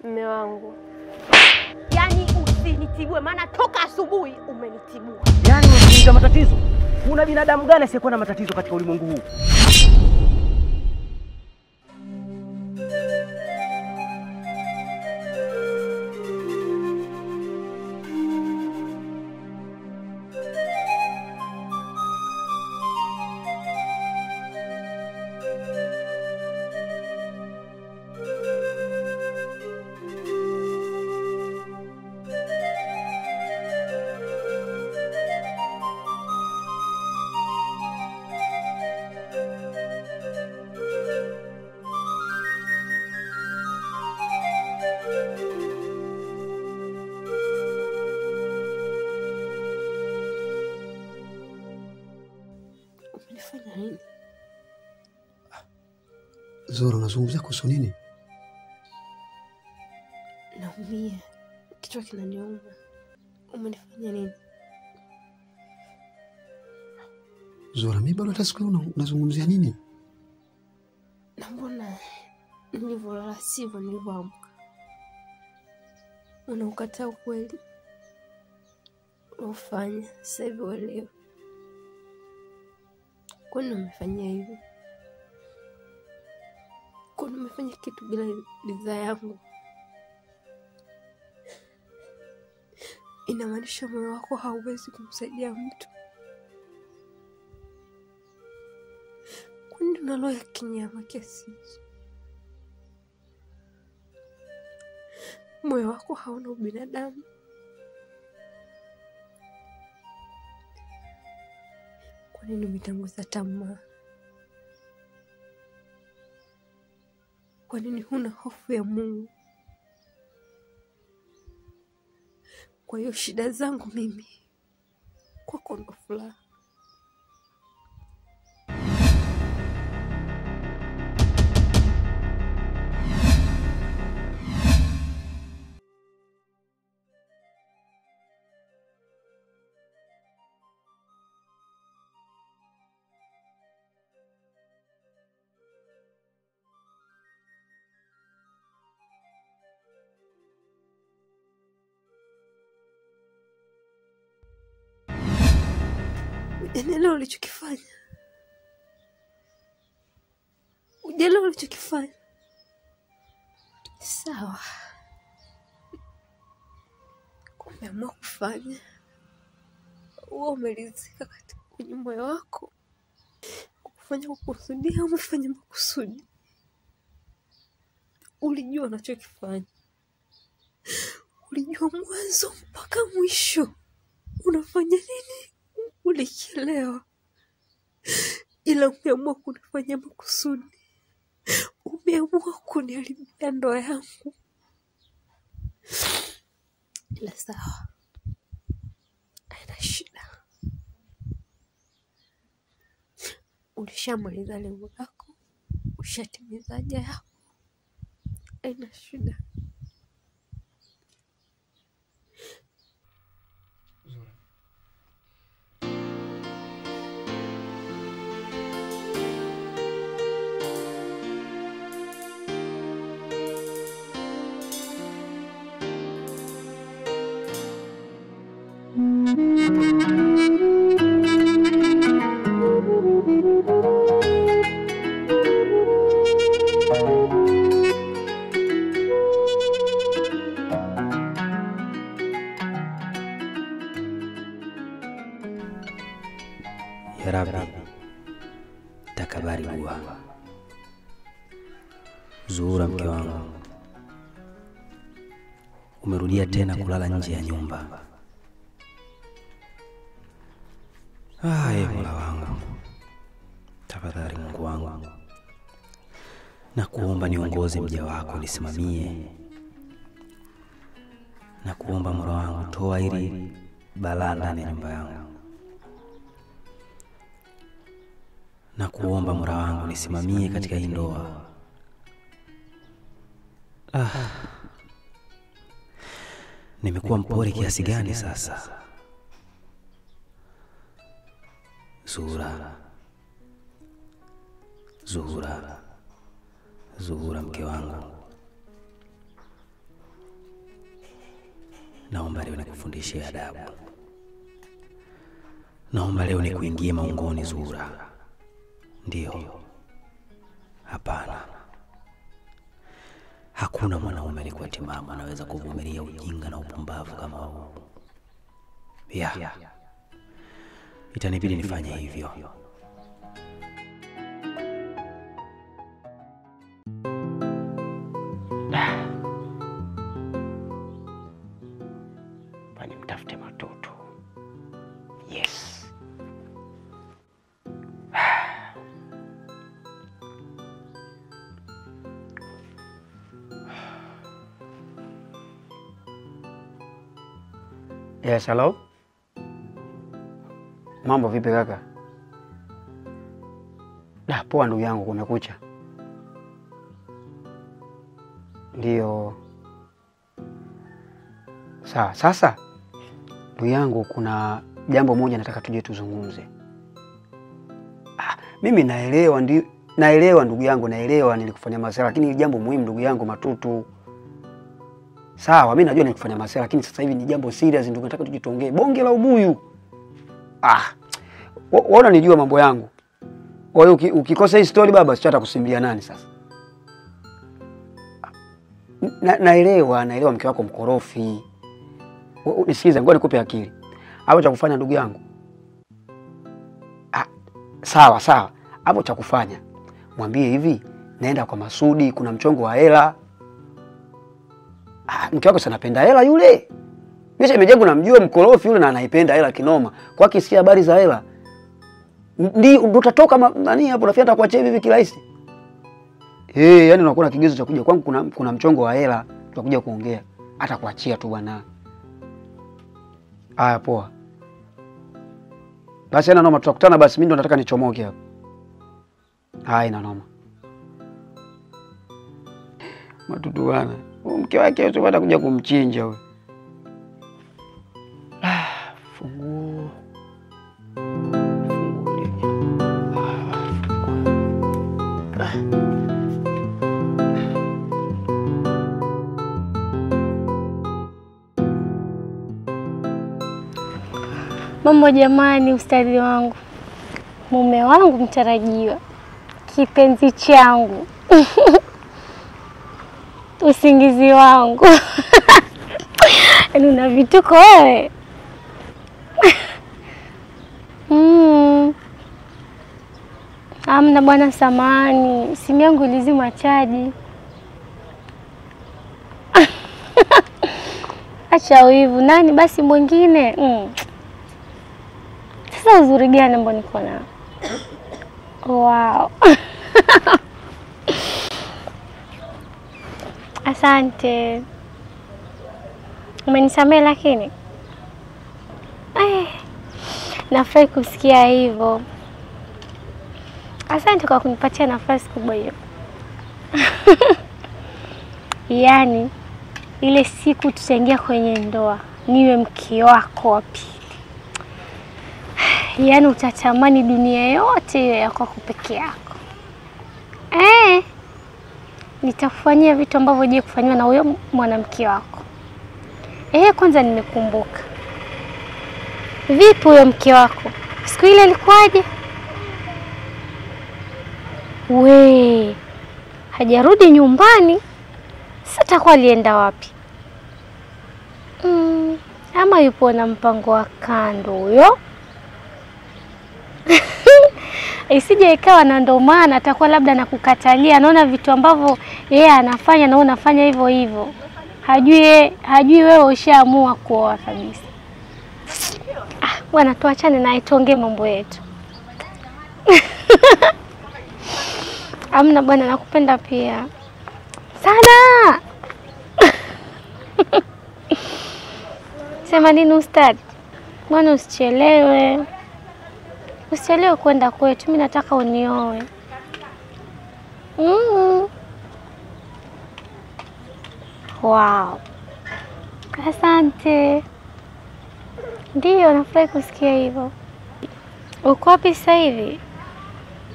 Mme wangu, yaani usinitibue, maana toka asubuhi umenitibua. Yaani unakuuliza matatizo? Kuna binadamu gani asiyekuwa na matatizo katika ulimwengu huu? Umenifanya nini? Zora, unazungumzia kuhusu nini? Naumia, kichwa kinaniuma. Umenifanya nini? Zora, mi bado hata siku una- unazungumzia nini? Na mbona nilivyolala sivyo nilivyoamka? Unaukataa ukweli unaofanya sasa hivi uelewe. Kwani umefanyia hivyo? Kwani umefanya kitu bila ridhaa yangu? Inamaanisha moyo wako hauwezi kumsaidia mtu? Kwani una roho ya kinyama kiasi hicho? Moyo wako hauna ubinadamu? Kwa nini umetanguza tamaa? Kwa nini huna hofu ya Mungu? Kwa hiyo shida zangu mimi kwako ndo furaha. Ujaelewa ulichokifanya? Ujaelewa ulichokifanya? Sawa, umeamua kufanya huwa umeridhika katika kwenye moyo wako kufanya kukusudia au umefanya makusudi? Ulijua unachokifanya, ulijua mwanzo mpaka mwisho unafanya nini ulichelewa, ila umeamua kunifanya makusudi. Umeamua kuniharibia ndoa yangu. Ila sawa, haina shida. Ulishamaliza lengo lako, ushatimiza haja yako, haina shida. Ya Rabbi, takabari dua. Zuhura, mke wangu, umerudia tena kulala nje ya nyumba. Ah, ee Mola wangu, tafadhali Mungu wangu, na kuomba niongoze mja wako, nisimamie na kuomba Mola wangu, toa hili balaa ndani ya nyumba yangu na kuomba Mola wangu nisimamie katika hii ndoa. Ah, nimekuwa mpole kiasi gani sasa? Zuhura, Zuhura, Zuhura, mke wangu, naomba leo nikufundishe adabu. Naomba leo nikuingie maungoni Zuhura. Ndiyo, hapana, hakuna mwanaume alikuwa timamu anaweza kuvumilia ujinga na upumbavu kama huu. Ya, itanibidi nifanye hivyo. Fanye mtafute matoto. Yes. Yes, hello. Mambo vipi kaka? Da, poa ndugu yangu, kumekucha. Ndiyo. Sawa, sasa ndugu yangu, kuna jambo moja nataka tuje tuzungumze. Ah, mimi naelewa ndi, naelewa ndugu yangu, naelewa nilikufanya masala, lakini ni jambo muhimu ndugu yangu Matutu. Sawa, mimi najua nilikufanya masala, lakini sasa hivi ni jambo serious, ndugu, nataka tuje tuongee bonge la ubuyu. Ah, wa- waona nijua mambo yangu. Kwa hiyo uki- ukikosa hii story baba, sio hata kusimulia nani sasa. Na, naelewa naelewa mke wako mkorofi. U- u- Nisikize, ngoja nikupe akili. Hapo cha kufanya ndugu yangu. Ah, sawa sawa. Hapo cha kufanya. Mwambie hivi, naenda kwa Masudi, kuna mchongo wa hela. Ah, mke wako si anapenda hela yule. Mimi shemeji yangu namjua mkorofi yule na anaipenda hela kinoma. Kwa kisikia habari za hela. Ndi ndo utatoka ma- nani hapo nafikiri atakuachia hivi hivi kirahisi. Eh, yani unakuwa na kigezo cha kuja kwangu kuna kuna mchongo wa hela tutakuja kuongea. Hata kuachia tu bwana. Haya poa. Basi ana noma tutakutana basi mimi ndo nataka nichomoke hapo. Haya ina noma. Matutu bwana. Huyu Mke wake usio hata kuja kumchinja huyo. Ah, funguo. Mambo jamani, ustadhi wangu, mume wangu mtarajiwa, kipenzi changu, usingizi wangu yaani una vituko wewe mm. Amna bwana, samani, simu yangu ilizima chaji. Acha wivu, nani basi mwingine mm. Sasa uzuri gani ambao niko nao? Wow. Asante. Umenisamehe lakini eh, nafurahi kusikia hivyo. Asante kwa kunipatia nafasi kubwa hiyo. Yaani ile siku tutaingia kwenye ndoa, niwe mke wako wa pili yaani utatamani dunia yote hiyo ya kwako peke yako. Eh, nitakufanyia vitu ambavyo je kufanyiwa na huyo mwanamke wako. Eh, kwanza nimekumbuka. Vipi huyo mke wako? Siku ile ilikuwaje? We, hajarudi nyumbani? Sasa atakuwa alienda wapi? Mm, ama yupo na mpango wa kando huyo? isije ikawa na ndo maana atakuwa labda nakukatalia, anaona vitu ambavyo yeye anafanya na wewe unafanya hivyo hivyo, hajui ye- hajui wewe ushaamua kuoa kabisa. Ah, bwana, tuachane naye, tuongee mambo yetu. Amna bwana, nakupenda pia sana. Sema nini ustadi? Bwana, usichelewe usichelewe kwenda kwetu, mi nataka unioe. Mm. Wow. Asante. Ndiyo, nafurahi kusikia hivyo. Uko wapi sasa hivi?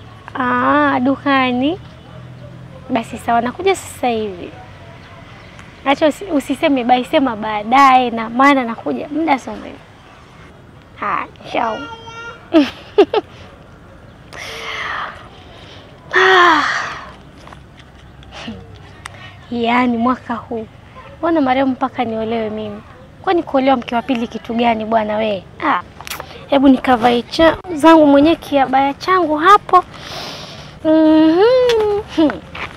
Ah, dukani. Basi sawa, nakuja sasa hivi. Acha usi, usiseme bai, sema baadaye, na maana nakuja muda sio mrefu. Haya, chao. Ah. Yaani mwaka huu mbona marehemu mpaka niolewe mimi? Kwani kuolewa mke wa pili kitu gani bwana we? Ah, hebu nikavae cha zangu mwenyewe kiabaya changu hapo. Mhm.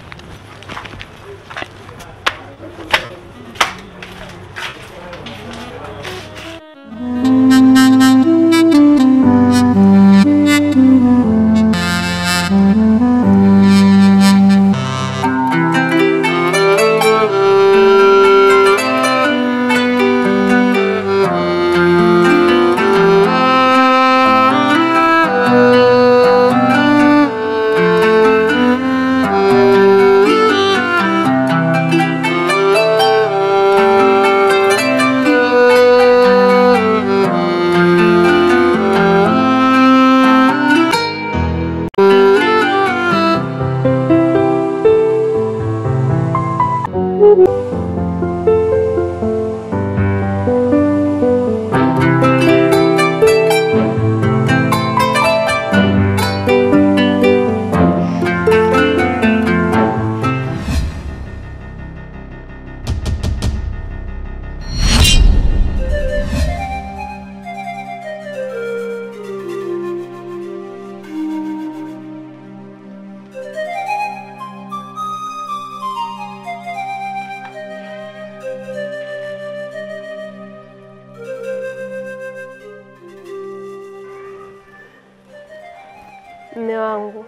Mme wangu,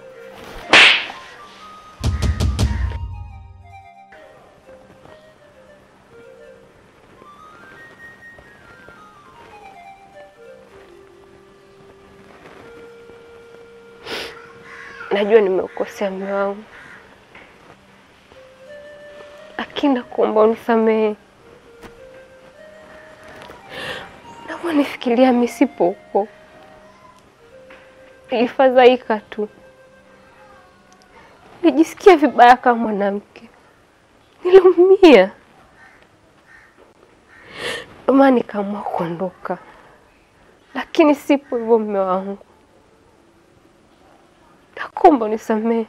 najua nimeukosea mme wangu, lakini nakuomba unisamehe. Nakuwa nifikiria misipo huko nilifadhaika tu, nilijisikia vibaya kama mwanamke, niliumia, ndio maana nikaamua kuondoka, lakini sipo hivyo. Mme wangu, nakuomba unisamehe.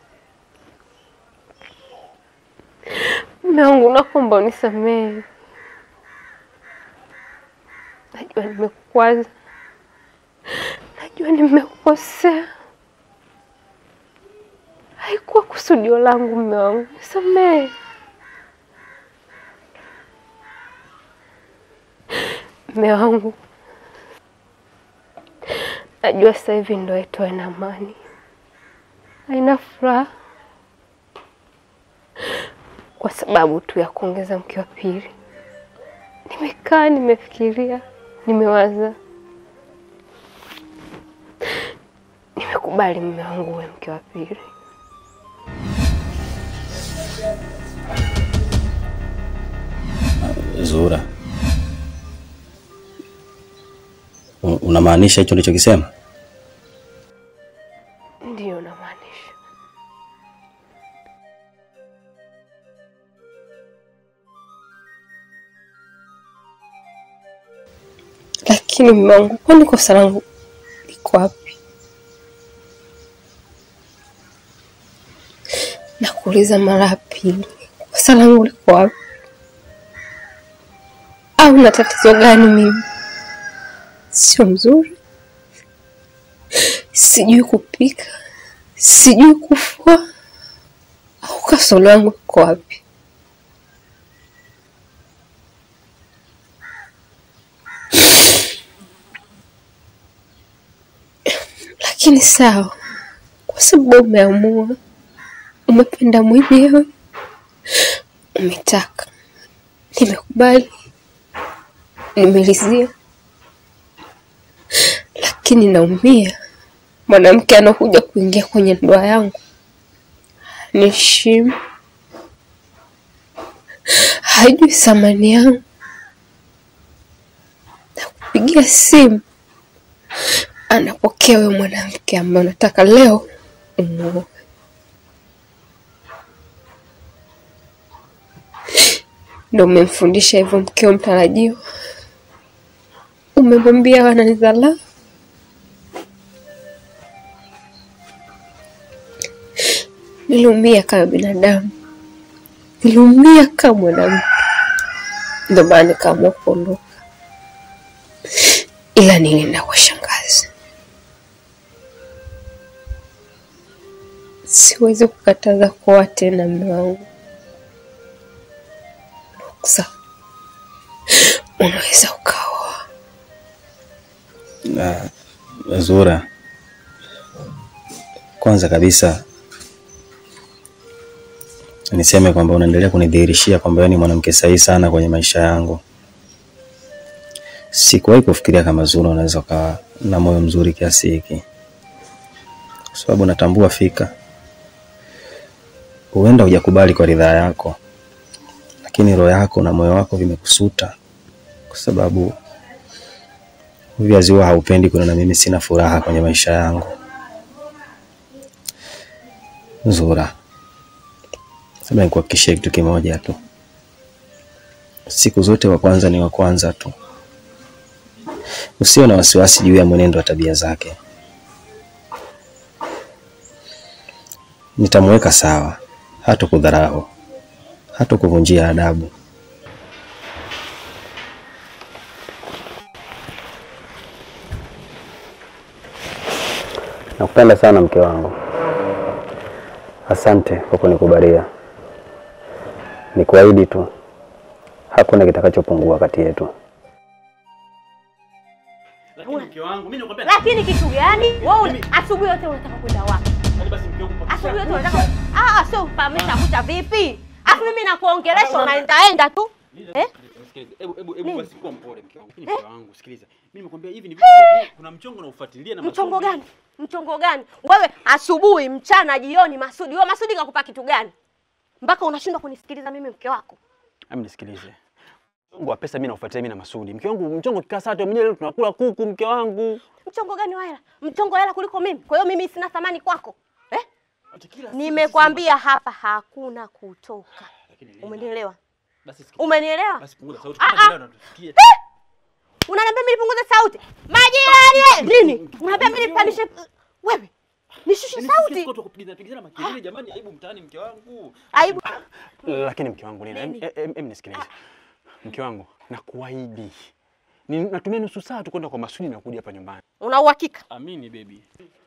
Mme wangu, nakuomba unisamehe. Najua nimekukwaza, najua nimekukosea, haikuwa kusudio langu. Mme wangu, nisamehe. Mme wangu, najua sasa hivi ndoa yetu haina amani, haina furaha kwa sababu tu ya kuongeza mke wa pili. Nimekaa nimefikiria, nimewaza, nimekubali mume wangu uwe mke wa pili. Zura, U- unamaanisha hicho ulichokisema? Ndiyo namaanisha. Lakini mume wangu, kwani kosa langu liko wapi? Nakuuliza mara ya pili, kosa langu liko wapi? Au na tatizo gani mimi? Sio mzuri, sijui kupika, sijui kufua, au kasoro yangu iko wapi? Lakini sawa, kwa sababu umeamua, umependa mwenyewe, umetaka, nimekubali, nimelizia, lakini naumia. Mwanamke anakuja kuingia kwenye ndoa yangu niheshimu, hajui thamani yangu, nakupigia simu anapokea wewe mwanamke ambaye unataka leo umuoe. ndo umemfundisha hivyo mkeo mtarajiwa? Umemwambia wananidharau? Niliumia kama binadamu, niliumia kama mwanamke, ndo maana nikaamua kuondoka, ila nilienda kwa shangazi. Siwezi kukataza kuoa tena mume wangu. Ruksa, unaweza ukaoa. Na Zura, kwanza kabisa niseme kwamba unaendelea kunidhihirishia kwamba wewe ni mwanamke sahihi sana kwenye maisha yangu. Sikuwahi kufikiria kama Zura unaweza ukawa na moyo mzuri kiasi hiki, kwa sababu natambua fika, huenda hujakubali kwa ridhaa yako, lakini roho yako na moyo wako vimekusuta, kwa sababu Viazi huwa haupendi kuniona mimi sina furaha kwenye maisha yangu. Zura, labda nikuhakikishie kitu kimoja tu, siku zote wa kwanza ni wa kwanza tu. Usiwe na wasiwasi juu ya mwenendo wa tabia zake. Nitamweka sawa, hata kudharau, hata kuvunjia adabu. Nakupenda sana mke wangu. Asante kwa kunikubalia. Nikuahidi tu hakuna kitakachopungua kati yetu. Lakini mke wangu, mimi nakwambia Lakini kitu gani? Wewe asubuhi yote unataka kwenda wapi? basi mke wangu Asubuhi yote unataka ah, ah, sio pamesha kucha vipi? Afu mimi nakuongelesha unaendaenda tu. Eh? Hebu hebu hebu Nini? basi kuwa mpole mke wangu. Lakini mke wangu, sikiliza. Mimi nimekwambia hivi ni vitu vya- kuna mchongo na ufuatilia na Mchongo masomo. gani? Mchongo gani? Wewe asubuhi, mchana, jioni Masudi. Wewe Masudi kakupa kitu gani? Mpaka unashindwa kunisikiliza mimi mke wako. Hebu nisikilize. Mchongo wa pesa mimi naufuatilia mimi na Masudi. Mke wangu, mchongo kikaa saa tu mwenyewe leo tunakula kuku mke wangu. Mchongo gani wa hela? Mchongo wa hela kuliko mimi. Kwa hiyo mimi sina thamani kwako. Eh? Ati kila siku Nimekwambia hapa hakuna kutoka. Lakini Umenielewa? basi sikiliza. Umenielewa? Basi punguza sauti. Ah, Kama ah. jirani anatusikia. Unaniambia mimi nipunguze sauti? Majirani eh! nini? Unaniambia mimi nipandishe wewe? Nishushe Yaani sauti? sisi watu kupigana pigana makelele jamani, aibu mtaani mke wangu. Aibu. Lakini mke wangu nina, em, Nini? em, em, nisikilize. Mke wangu, nakuahidi. Ni natumia nusu saa tu kwenda kwa Masudi na kuja hapa nyumbani. Una uhakika? Amini baby.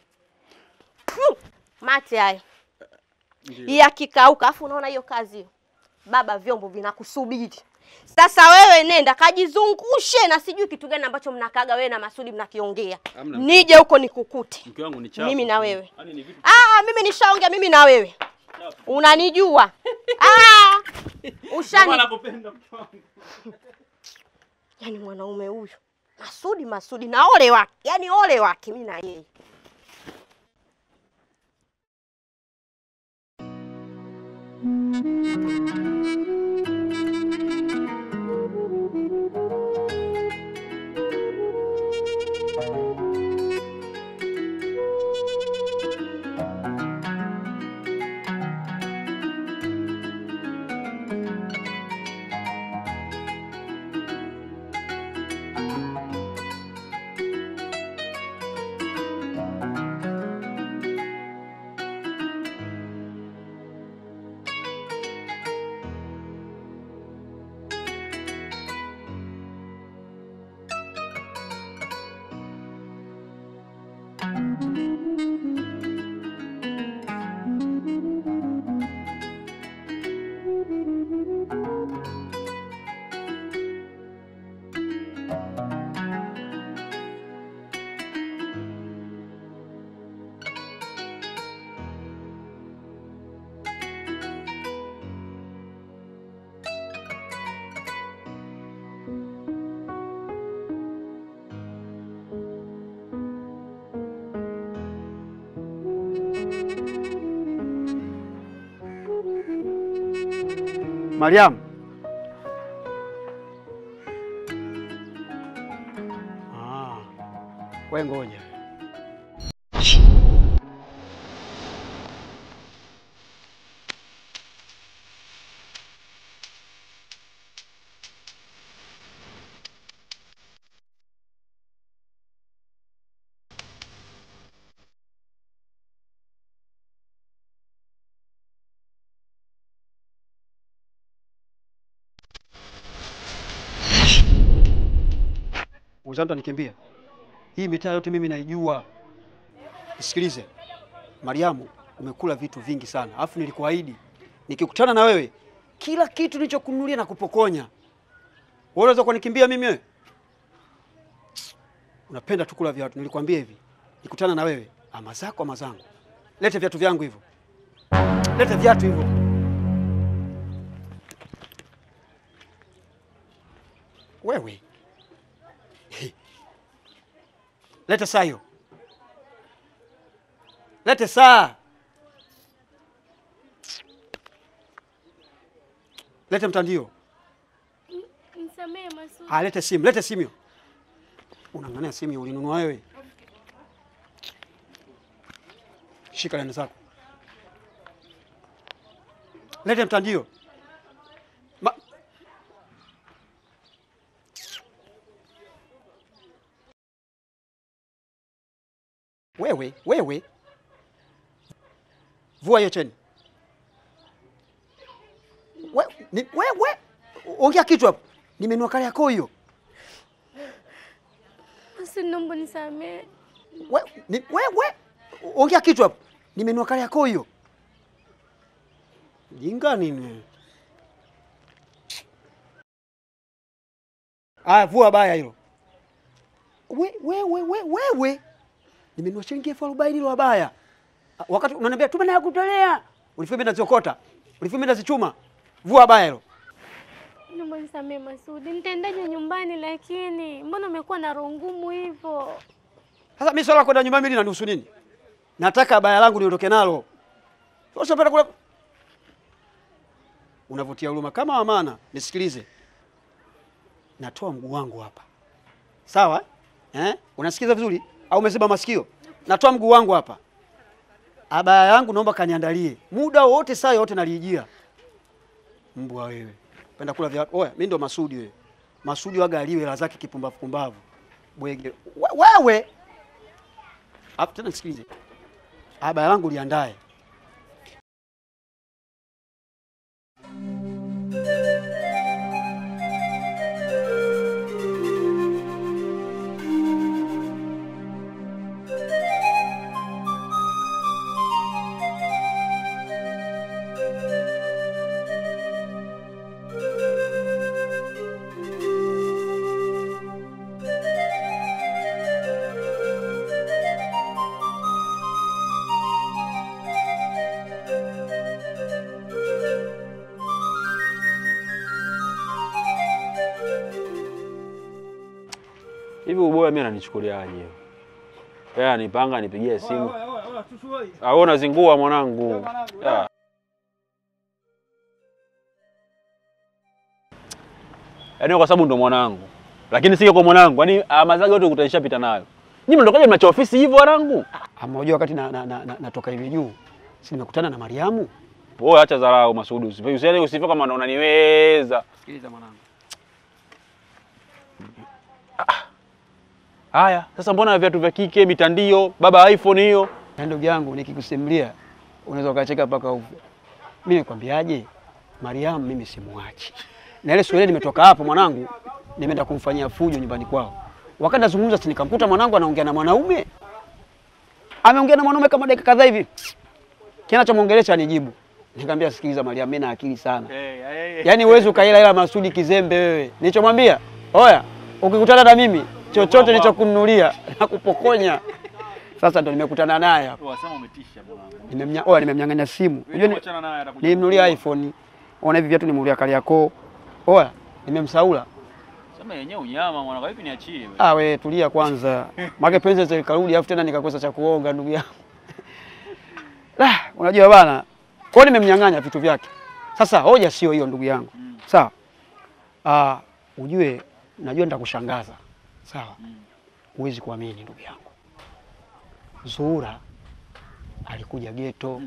Mate haya. Yakikauka afu unaona hiyo kazi hiyo. Baba vyombo vinakusubiri. Sasa wewe nenda kajizungushe na sijui kitu gani ambacho mnakaga wewe na Masudi mnakiongea. Hamna. Nije huko nikukute. Mke wangu ni chafu. Mimi na wewe. Yaani ni vitu Ah, mimi nishaongea mimi na wewe. Unanijua. Ah! Ushani. nakupenda mke wangu. Yaani mwanaume huyu Masudi Masudi na ole wake, yaani ole wake mimi na yeye. Mariam. Ah, we ngoja. Wenzangu anikimbia. Hii mitaa yote mimi naijua. Nisikilize. Mariamu, umekula vitu vingi sana. Alafu nilikuahidi nikikutana na wewe kila kitu nilichokununulia na kupokonya. Wewe unaweza kunikimbia mimi wewe? Unapenda tu kula viatu. Nilikwambia hivi. Nikutana na wewe, ama zako ama zangu. Lete viatu vyangu hivyo. Lete viatu hivyo. Wewe. Lete saa hiyo. Lete saa. Lete mtandio. Nisamehe Masudi. Ah, lete simu, lete simu hiyo. Unang'ania simu hiyo ulinunua wewe? Shika neno zako. Lete mtandio. Ma... Wewe, wewe. Vua hiyo cheni. We, ni, wewe. Ongea kitu hapo. Nimenunua kale yako hiyo. Masudi, naomba nisamehe. We, ni, wewe. Ongea kitu hapo. Nimenunua kale yako hiyo. Jinga nini? Aya, vua baya hilo. We, we, we, we, wewe. Nimenunua shilingi elfu arobaini hilo baya. Wakati unaniambia tuma na ya kutolea. Ulifanya mimi naziokota. Ulifanya mimi nazichuma. Vua baya hilo. Naomba nisamehe Masudi. Nitaendaje nyumbani lakini mbona umekuwa na roho ngumu hivyo? Sasa mimi swala la kwenda nyumbani mimi linanihusu nini? Nataka baya langu niondoke nalo. Sasa penda kula Unavutia huruma kama amana. Nisikilize. Natoa mguu wangu hapa. Sawa? Eh? Unasikiza vizuri au umezeba masikio? Natoa mguu wangu hapa. Abaya yangu naomba kaniandalie. Muda wote saa yote nalijia. Mbwa wewe. Penda kula vya oya, mimi ndo Masudi wewe. Masudi waga aliwe hela zake kipumbavu pumbavu. Bwege. We- Wewe. Hapo tena nisikilize. Abaya langu liandae. Hivi uboya mimi ananichukuliaje? Yeye anipanga nipigie simu. Ah, wewe unazingua mwanangu. Ya. Yaani kwa sababu ndo mwanangu. Lakini sio kwa mwanangu. Yaani mazaga yote kutaisha pita nayo. Nyinyi mnatokaje mnacha ofisi hivyo wanangu? Ama unajua wakati na, na, na, na, natoka hivi juu. Si nimekutana na Mariamu. Wewe acha dharau Masudi. Usife usiende usife kama unaniweza. Sikiliza mwanangu. Haya, sasa mbona viatu vya kike, mitandio, baba iPhone hiyo? Na ndugu yangu nikikusimulia unaweza ukacheka mpaka ufe. Mimi nikwambiaje? Mariamu mimi simuachi. Na ile siku ile nimetoka hapo mwanangu, nimeenda kumfanyia fujo nyumbani kwao. Wakati nazungumza si nikamkuta mwanangu anaongea na mwanaume. Ameongea na mwanaume kama dakika kadhaa hivi. Kinachomwongelesha anijibu. Nikamwambia sikiliza Mariamu, mimi na akili sana. Yaani uwezi ukaila ila Masudi kizembe wewe. Nilichomwambia, oya, ukikutana na mimi chochote nilichokununulia nakupokonya. Sasa ndo nimekutana naye hapa. Wasema umetisha mwanangu. Nimemnya, oya nimemnyang'anya simu. Unajua ni- Achana naye atakuja. nilimnunulia iPhone. Ona hivi viatu nimenunulia Kariakoo. Oya, nimemsaula. Sema yenyewe unyama mwanangu, vipi niachie wewe? Ah, we tulia kwanza. Make penzi zikarudi afu tena nikakosa cha kuonga ndugu yangu. La, unajua bana. Kwa hiyo nimemnyang'anya vitu vyake. Sasa hoja sio hiyo ndugu yangu. Sawa. Ah, ujue najua nitakushangaza. Sawa. Huwezi kuamini ndugu yangu. Zuhura alikuja geto.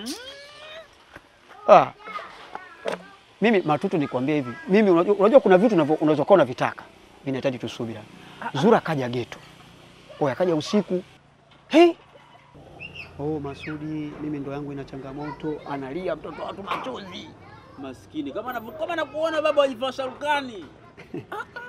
Ah. Mimi matutu nikwambia hivi. Mimi unajua, unajua kuna vitu unavyo- unaweza kuwa unavitaka. Mimi nahitaji tusubira. Zura kaja geto. Oya kaja usiku. Hey. Oh, Masudi, mimi ndo yangu ina changamoto, analia mtoto watu machozi. Maskini kama anavyo- kama nakuona baba wajifanya sharukani.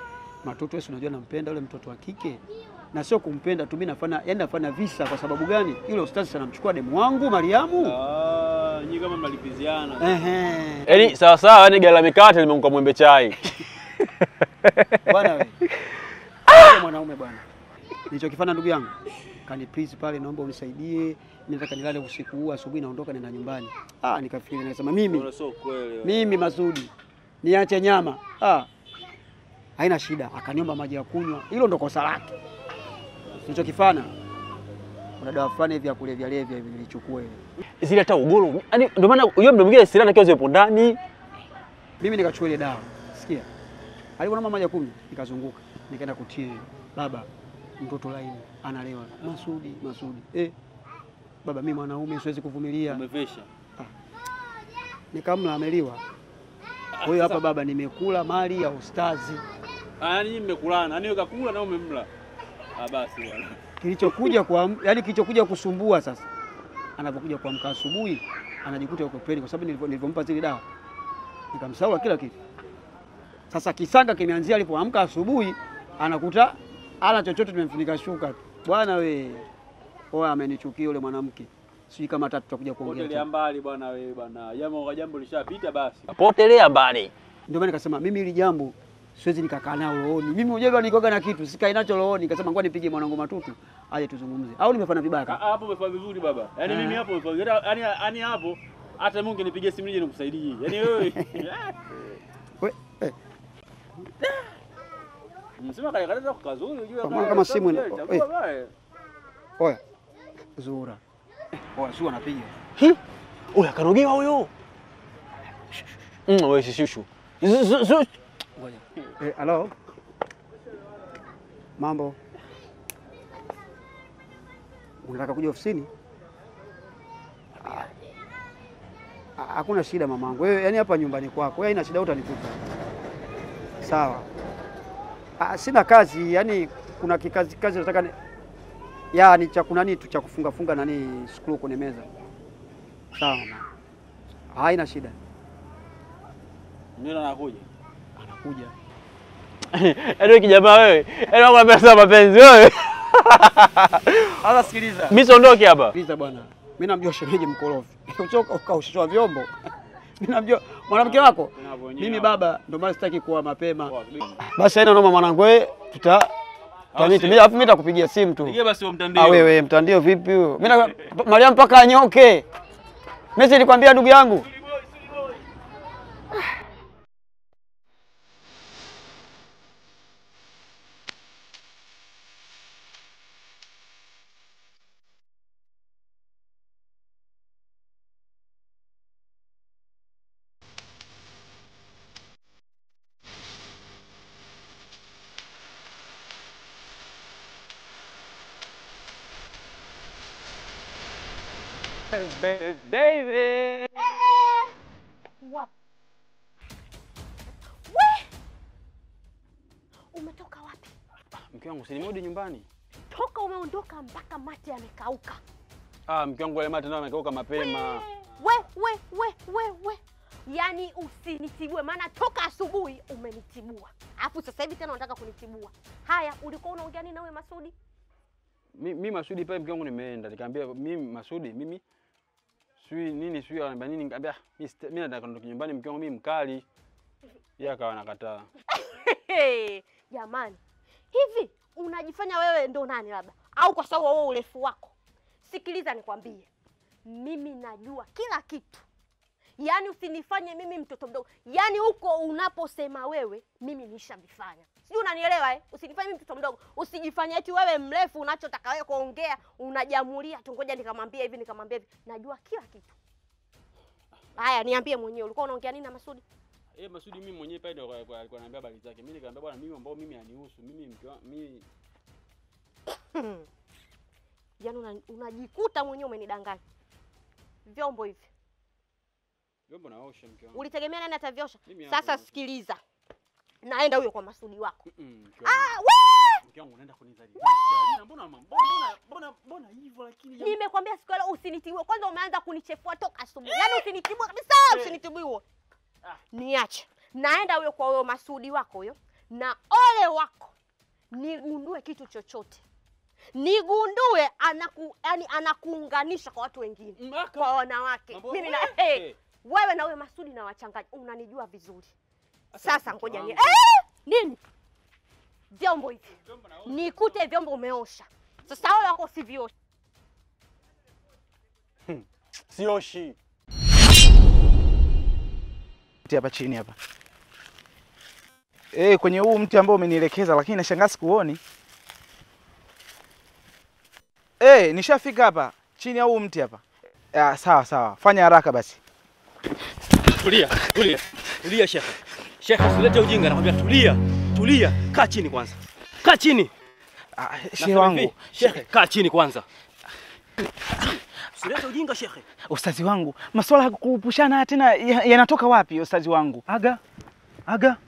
Matoto wewe si unajua nampenda yule mtoto wa kike. Na sio kumpenda tu, mimi nafanya yani nafanya visa kwa sababu gani? Yule ustazi sana mchukua demu wangu Mariamu. Ah, nyinyi kama mnalipiziana. Ehe. Yaani sawa sawa, yani gala mikate limeunga mwembe chai. Bwana wewe. Wewe mwanaume bwana. Nilichokifanya ndugu yangu. Kani please pale naomba unisaidie. Mimi nataka nilale usiku huu, asubuhi naondoka nenda nyumbani. Ah, nikafikiri nikasema mimi Bora sio kweli. mimi Masudi niache nyama. Ah. Haina shida, akaniomba maji ya kunywa. Hilo ndo kosa lake. Nilichokifanya kuna dawa fulani hivi ya kulevya levya hivi nilichukua ile. Zile hata ugoro. Yaani ndio maana hiyo mdo mwingine sirana kiwa zipo ndani. Mimi nikachukua ile dawa. Sikia. Aliponaomba maji ya kunywa, nikazunguka. Nikaenda kutia baba mtoto laini analewa. Masudi, Masudi. Eh. Baba mimi mwanaume siwezi kuvumilia. Umevesha. Nikamla ameliwa. Kwa hiyo hapa baba nimekula mali ya ustazi. Ah, yani nyinyi mmekulana. Yaani wewe kakula na umemla. Ah, basi bwana. Kilichokuja kwa yani kilichokuja kusumbua sasa. Anapokuja kuamka asubuhi anajikuta yuko peni kwa sababu nilivyo- nilivyompa zile dawa. Nikamsahau kila kitu. Sasa kisanga kimeanzia alipoamka asubuhi anakuta ana chochote tumemfunika shuka. tu. Bwana we. Oa amenichukia yule mwanamke. Sijui kama hata tutakuja kuongea. Potelea tena. mbali bwana wewe bwana. Jambo kwa jambo lishapita basi. Potelea mbali. Ndio maana nikasema mimi hili jambo siwezi nikakaa nao rohoni. Mimi mwenyewe nikoga na kitu sikai nacho rohoni. Nikasema ngoja nipige mwanangu matutu aje tuzungumze. Au nimefanya vibaya? Ah, kaka? Hapo umefanya vizuri baba. Yaani Ah. mimi hapo umefanya. Yaani yaani hapo hata Mungu nipigie simu nije nikusaidie. Yaani wewe. We, eh, Msema kale kale kazuri unajua Kwa maana kama simu ina- chagua eh. baya. oya. Zura. Oya, sio anapiga. Oya karogewa huyo. Mm, wewe shishushu. Zu- zu- zu- Ngoja. Eh, halo. Mambo. Unataka kuja ofisini? Ah. Ah, Hakuna shida mamangu. Wewe yani hapa nyumbani kwako. Wewe haina shida utanikuta. Sawa. Ah, sina kazi, yani kuna kikazi kazi nataka ni... ya ni cha kunani tu cha kufunga funga nani screw kwenye meza. Sawa. mama. Haina shida. Ndio anakuja. Anakuja. Yaani wewe kijamaa wewe. Yaani nakwambia sasa mapenzi wewe. Sasa sikiliza. Mimi siondoke hapa. Sikiliza bwana, mimi namjua shemeji mkorofi. Uchoka ukaushishwa vyombo. Mimi namjua mwanamke wako. Mimi baba, ndio maana sitaki kuwa mapema. Basi haina noma mwanangu, wewe tuta tutamiti. Mimi alafu mimi nitakupigia simu tu. Pigie basi wa mtandio. Ah, wewe mtandio vipi huyo? Mimi na Mariam mpaka anyoke. Mimi nilikwambia ndugu yangu. David. Umetoka wapi? Mke wangu si nimerudi nyumbani. Toka umeondoka mpaka mate yamekauka. Ah, mke wangu wale mate nao amekauka mapema. We, we, we, we, we. Yaani usinitibue, maana toka asubuhi umenitibua, alafu sasa hivi tena unataka kunitibua. Haya, ulikuwa unaongea nini nawe Masudi? Mi, mi Masudi pale mke wangu nimeenda nikamwambia mimi Masudi mimi sijui nini sijui ananiambia nini nikamwambia mimi sita- mimi nataka kuondoka nyumbani mke wangu mimi mkali. Yeye akawa anakataa. Hey, jamani, hivi unajifanya wewe ndo nani labda, au kwa sababu wewe urefu wako? Sikiliza nikwambie, mimi najua kila kitu, yaani usinifanye mimi mtoto mdogo. Yaani huko unaposema wewe, mimi nishavifanya, sijui unanielewa eh? Usinifanye mimi mtoto mdogo, usijifanye eti wewe mrefu, unachotaka wewe kuongea unajamulia tu, ngoja nikamwambia hivi nikamwambia hivi. Najua kila kitu. Haya, niambie mwenyewe, ulikuwa unaongea nini na Masudi? Eh, Masudi mimi mwenyewe pale ndio alikuwa ananiambia habari zake. Mimi nikamwambia bwana mimi ambao mimi hanihusu. Mimi mke wangu mimi Yaani una- unajikuta mwenyewe umenidanganya. Vyombo hivi vyombo naosha mke wangu. ulitegemea nani atavyosha? Mimi hapa Sasa naosha. sikiliza, naenda huyo kwa Masudi wako. Mm, mke Ah, wangu. we! Mke wangu unaenda kunizalisha. Mbona mbona mbona mbona mbona hivyo lakini jamani. Nimekwambia siku ya leo usinitibue. Kwanza umeanza kunichefua toka asubuhi, yaani usinitibue kabisa, usinitibue. Ah. Niache, naenda huyo kwa huyo Masudi wako huyo, na ole wako nigundue kitu chochote, nigundue anaku, yani anakuunganisha kwa watu wengine, kwa wanawake. Mambo- Mimi na Eh. hey, wewe na wewe Masudi na wachanganya, unanijua vizuri. Sasa ngoja ni wangu. eh, nini vyombo hivi nikute vyombo umeosha. Sasa wale wako siviosha Sioshi. mti hapa chini hapa eh, kwenye huu mti ambao umenielekeza, lakini nashangaa sikuoni. Eh, nishafika hapa chini ya huu mti hapa. Ah, sawa sawa, fanya haraka basi. Tulia, tulia, tulia shekhe. Shekhe, usilete ujinga, nakwambia tulia, tulia. Kaa chini kwanza, kaa chini. Ah, shehe Nasema wangu, hivi, shekhe, kaa chini kwanza. Usilete ujinga shekhe. ustazi wangu, masuala ya kupushana tena ya- yanatoka wapi ustazi wangu? Aga, aga,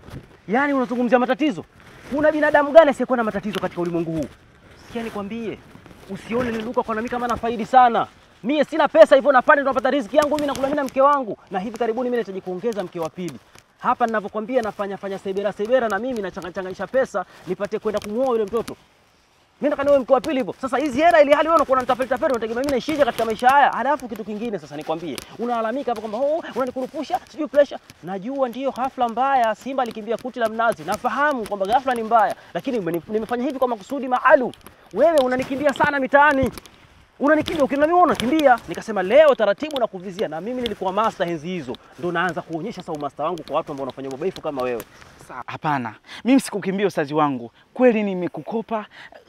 yaani unazungumzia matatizo? Kuna binadamu gani asiyekuwa na matatizo katika ulimwengu huu? Sikia nikwambie, usione niluka kwa nami kama nafaidi sana. Mie sina pesa hivyo, napanda ndo napata riziki yangu mimi nakula mimi na mke wangu, na hivi karibuni mimi nahitaji kuongeza mke wa pili. Hapa ninavyokwambia nafanya fanya sebera sebera, na mimi nachangachanganisha pesa nipate kwenda kumuoa yule mtoto. Mimi nataka niwe mke wa pili hivyo. Sasa hizi hela ili hali wewe unakuwa unanitapeli tapeli, unategemea mimi naishije katika maisha haya? Halafu kitu kingine sasa nikwambie, unalalamika hapa kwamba oh, unanikurupusha, sijui pressure. Najua ndiyo hafla mbaya, Simba alikimbia kuti la mnazi. Nafahamu kwamba ghafla ni mbaya, lakini umeni- nimefanya hivi kwa makusudi maalum. Wewe unanikimbia sana mitaani. Unanikimbia ukiona mimi unakimbia. Nikasema leo taratibu na kuvizia na mimi nilikuwa master enzi hizo. Ndio naanza kuonyesha sasa umaster wangu kwa watu ambao wanafanya ubaifu kama wewe. Sa- Hapana, mimi sikukimbia ustazi wangu. Kweli nimekukopa,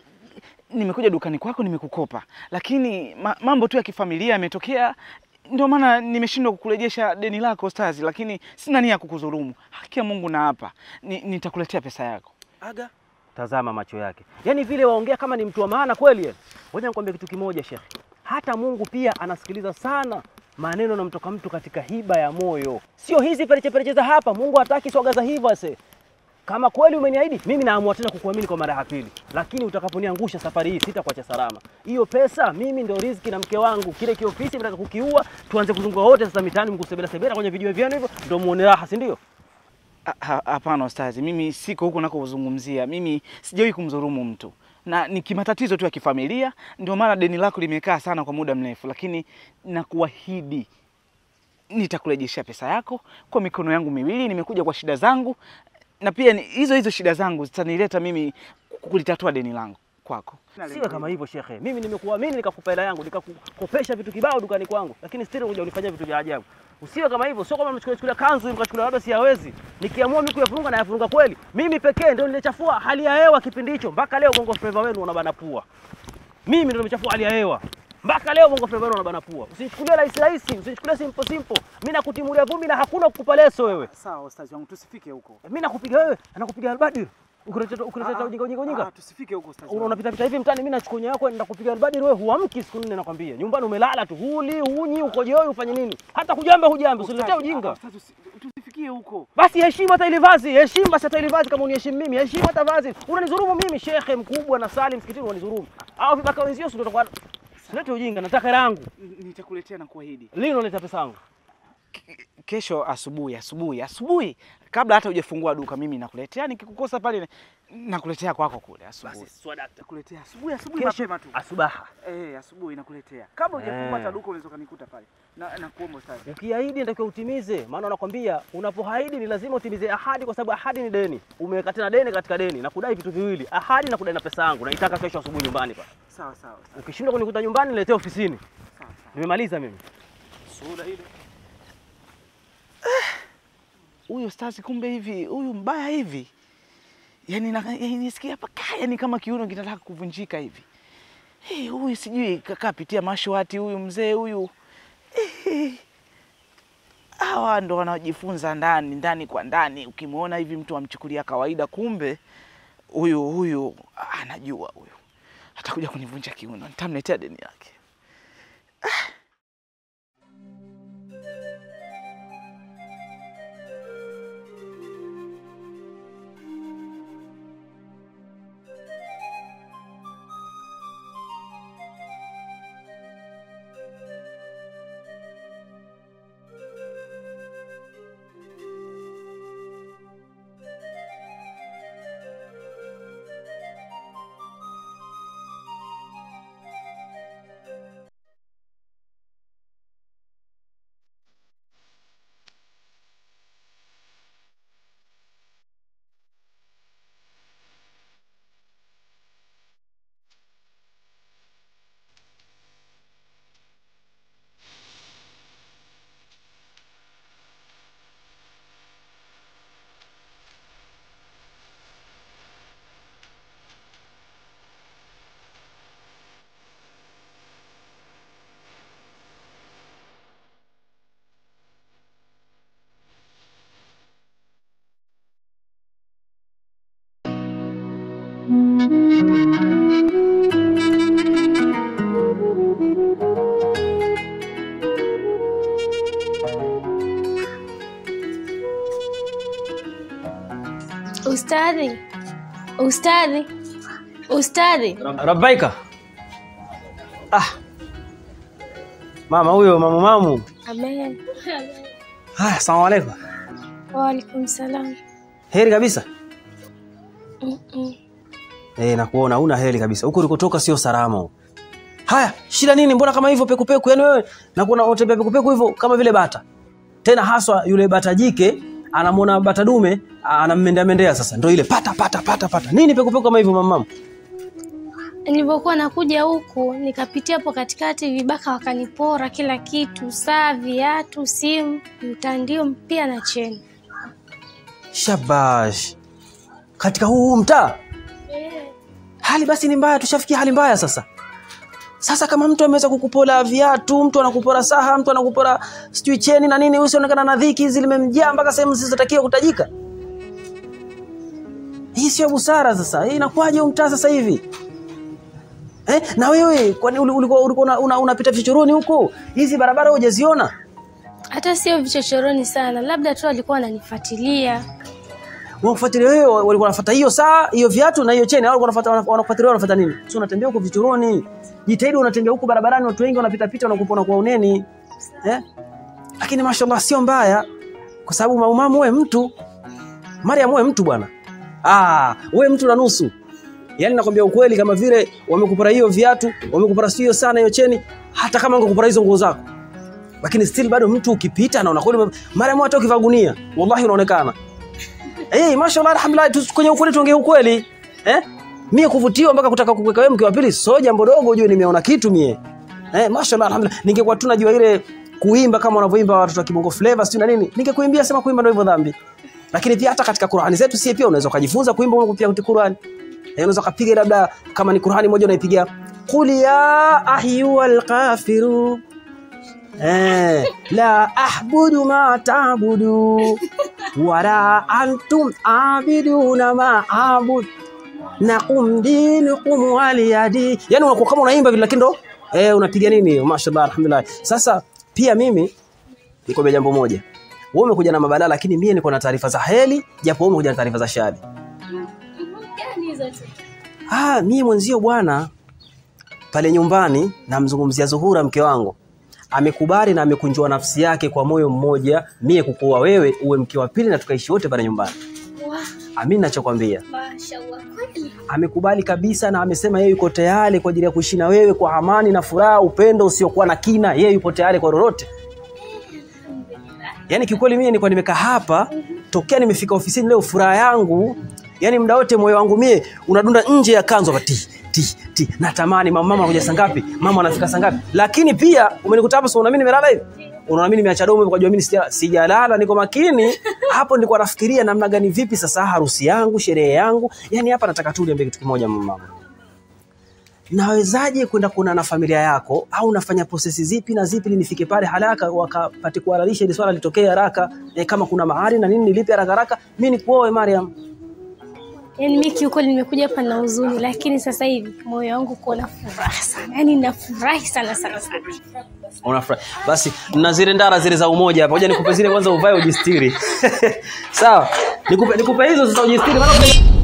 nimekuja dukani kwako nimekukopa, lakini ma, mambo tu ya kifamilia yametokea, ndio maana nimeshindwa kukurejesha deni lako ustazi, lakini sina nia ya kukudhulumu. Haki ya Mungu na hapa ni, nitakuletea pesa yako. Aga. Tazama macho yake, yaani vile waongea kama ni mtu wa maana kweli. yeye. Ngoja nikwambie kitu kimoja shekhe, hata Mungu pia anasikiliza sana maneno yanamtoka mtu katika hiba ya moyo, sio hizi pereche pereche za hapa. Mungu hataki swaga za hivyo ase. Kama kweli umeniahidi, mimi naamua tena kukuamini kwa mara ya pili, lakini utakaponiangusha safari hii sitakuacha salama. Hiyo pesa mimi ndio riziki na mke wangu, kile kiofisi mtaka kukiua, tuanze kuzunguka wote sasa mitaani, mkusebela sebela kwenye video vyenu hivyo, ndio muone raha, si ndio? Ha- ha- Hapana ustazi, mimi siko huko nakuzungumzia. Mimi sijawahi kumdhulumu mtu na ni kimatatizo tu ya kifamilia, ndio maana deni lako limekaa sana kwa muda mrefu, lakini nakuahidi nitakurejeshea pesa yako kwa mikono yangu miwili. Nimekuja kwa shida zangu, na pia ni- hizo hizo shida zangu zitanileta mimi kulitatua deni langu kwako. Siwe kama hivyo shekhe, mimi nimekuamini nikakupa hela yangu nikakukopesha vitu kibao dukani kwangu, lakini still unakuja unifanyia vitu vya ajabu. Usiwe kama hivyo, sio kama mchukua chukua kanzu mkachukulia labda siyawezi. Nikiamua mimi kuyafunga na yafunga kweli. Mimi pekee ndio nilichafua hali ya hewa kipindi hicho, mpaka leo Bongo Flava wenu unabana pua. Mimi ndio nimechafua hali ya hewa. Mpaka leo Bongo Flava wenu unabana pua. Usichukulie rahisi rahisi, usichukulie simple simple. Mimi nakutimulia vumbi na hakuna kukupa leso wewe. Sawa ustazi wangu, tusifike huko. Mimi nakupiga wewe, anakupiga albadi. Ukileta ukileta ujinga ujinga ujinga. tusifike huko ustazi Una- unapita pita hivi mtaani, mimi nachukua nyayo yako nenda kupiga albadiri, wewe huamki siku nne, nakwambia. Nyumbani umelala tu, huli hunyi, ukojoi, ufanye nini? Hata kujamba hujambi, usiniletee ujinga. tusifikie huko. Basi heshimu hata ile vazi, heshimu basi hata ile vazi kama uniheshimu mimi, heshimu hata vazi. Unanidhulumu mimi, shekhe mkubwa na sali msikitini, unanidhulumu. Au vibaka wenzio si ndio utakuwa Silete ujinga, nataka hela yangu. Nitakuletea na kuahidi. Lini unaleta pesa yangu? Kesho asubuhi, asubuhi, asubuhi, kabla hata hujafungua duka, mimi nakuletea. Nikikukosa pale, nakuletea kwako kule asubuhi. swadakta. Nakuletea asubuhi, asubuhi Kesho mapema tu. asubaha. Eh, asubuhi nakuletea. Kabla hujafungua Eh. hata duka unaweza kanikuta pale. Na nakuomba ustazi. Ukiahidi natakiwa utimize, maana nakwambia unapoahidi ni lazima utimize ahadi, kwa sababu ahadi ni deni. Umeweka tena deni katika deni na kudai vitu viwili, ahadi na kudai na pesa yangu. Naitaka kesho asubuhi nyumbani pa. Sawa sawa. Ukishindwa kunikuta nyumbani, niletee ofisini. Sawa sawa. Nimemaliza mimi. Sura ile. Huyu ustazi kumbe hivi, huyu mbaya hivi. Yaani na yaani nisikia paka yani kama kiuno kinataka kuvunjika hivi. Eh, huyu sijui kakaa pitia mashwati huyu mzee huyu. Eh, Hawa ndo wanaojifunza ndani ndani kwa ndani. Ukimwona hivi mtu amchukulia kawaida, kumbe huyu huyu anajua huyu. Atakuja kunivunja kiuno, nitamletea deni yake. Ustadhi, ustadhi, ustadhi. Rabbaika. Ah. Mama huyo mamu mamu. Amen. Haya, asalamu alaykum. Waalaikum salam. Heri kabisa. Mm-mm. Eh, nakuona una heri kabisa. Huko ulikotoka sio salama. huko. Haya, shida nini? Mbona kama hivyo pekupeku? Yaani wewe nakuona unatembea pekupeku hivyo kama vile bata. Tena haswa yule bata jike anamwona bata dume anammendea mendea sasa. Ndio ile pata pata pata pata. Nini pekupeku kama hivyo mamamu? Nilipokuwa nakuja huku nikapitia hapo katikati, vibaka wakanipora kila kitu, saa, viatu, simu, mtandio pia na cheni. Shabash. Katika huu huu mtaa hali basi ni mbaya, tushafikia hali mbaya sasa. Sasa kama mtu ameweza kukupora viatu, mtu anakupora saha, mtu anakupora sijui cheni na nini, usionekana na dhiki hizi limemjaa mpaka sehemu zisizotakiwa kutajika. Hii sio busara sasa. Hii inakuwaje huu mtaa sasa hivi? Eh, na wewe kwani uli- ulikuwa ulikuwa una- una- unapita vichochoroni huko? Hizi barabara hujaziona? Hata sio vichochoroni sana, labda tu walikuwa wananifuatilia. wanakufuatilia wewe, walikuwa wanafuata hiyo saa, hiyo viatu na hiyo cheni, au walikuwa wanafuata wanakufuatilia wanafuata nini? Sio unatembea huko vichoroni. Jitahidi unatembea huko barabarani, watu wengi wanapita pita wanakupona kwa uneni. Eh? Lakini mashallah sio mbaya kwa sababu maumamu wewe mtu. Mariam wewe mtu bwana. Ah, wewe mtu na nusu. Yaani nakwambia ukweli kama vile wamekupora hiyo viatu, wamekupora sio sana hiyo cheni, hata kama wangekupora hizo nguo zako. Lakini still bado mtu ukipita na unakweli Mariam hata ukivaa gunia, wallahi unaonekana. Eh, mashallah alhamdulillah tu, kwenye ukweli tuongee ukweli. Eh? Mie kuvutiwa mpaka kutaka kukuweka wewe mke wa pili sio jambo dogo ujue nimeona kitu mie. Eh, mashallah alhamdulillah. Ningekuwa tu najua ile kuimba kama wanavyoimba watoto wa Kibongo Flavor sio na nini. Ningekuimbia sema kuimba ndio hivyo dhambi. Lakini pia hata katika Qur'ani zetu sie pia unaweza kujifunza kuimba kupitia Qur'ani. Eh, unaweza kupiga labda kama ni Qur'ani moja unaipiga Qul ya ayyuhal kafiru Eh, la ahbudu ma ta'budu wala antum abiduna ma abud nakum dinukum waliyadi. Yani unakuwa kama unaimba vile, lakini ndo eh, unapiga nini? Mashallah, alhamdulillah. Sasa pia mimi nikwambia jambo moja, wewe umekuja na mabadala, lakini mie niko na taarifa za heri, japo wewe umekuja na taarifa za shari. Ah, mie mwenzio bwana, pale nyumbani namzungumzia Zuhura mke wangu amekubali na amekunjua nafsi yake kwa moyo mmoja, mie kukuoa wewe uwe mke wa pili na tukaishi wote pale nyumbani. Amini nachokwambia, Mashallah kweli. amekubali kabisa na amesema yeye yuko tayari kwa ajili ya kuishi na wewe kwa amani na furaha, upendo usiokuwa na kina. Yeye yupo tayari kwa lolote. Yaani kiukweli mimi nilikuwa nimekaa hapa tokea nimefika ofisini leo, furaha yangu yani muda wote moyo wangu mie unadunda nje ya kanzu hapa ti ti ti, natamani mama, mama anakuja saa ngapi, mama anafika saa ngapi. Lakini pia umenikuta hapa, so unaamini nimelala hivi, unaona mimi nimeacha domo kwa jua mimi sija- sijalala, niko makini hapo. Nilikuwa nafikiria namna gani, vipi sasa harusi yangu, sherehe yangu, yani hapa nataka tu niambie kitu kimoja mama nawezaje kwenda kuona na familia yako au nafanya prosesi zipi na zipi ili nifike pale haraka wakapate kuhalalisha ili swala litokee haraka e, kama kuna mahari na nini nilipe haraka haraka mimi nikuoe Mariam Yaani mimi kiukweli nimekuja hapa na huzuni, lakini sasa hivi moyo wangu uko na furaha sana, yaani nafurahi sana sana sana. unafurahi basi na zile ndara zile za umoja hapa ngoja nikupe zile kwanza uvae ujistiri sawa nikupe nikupe hizo sasa ujistiri maana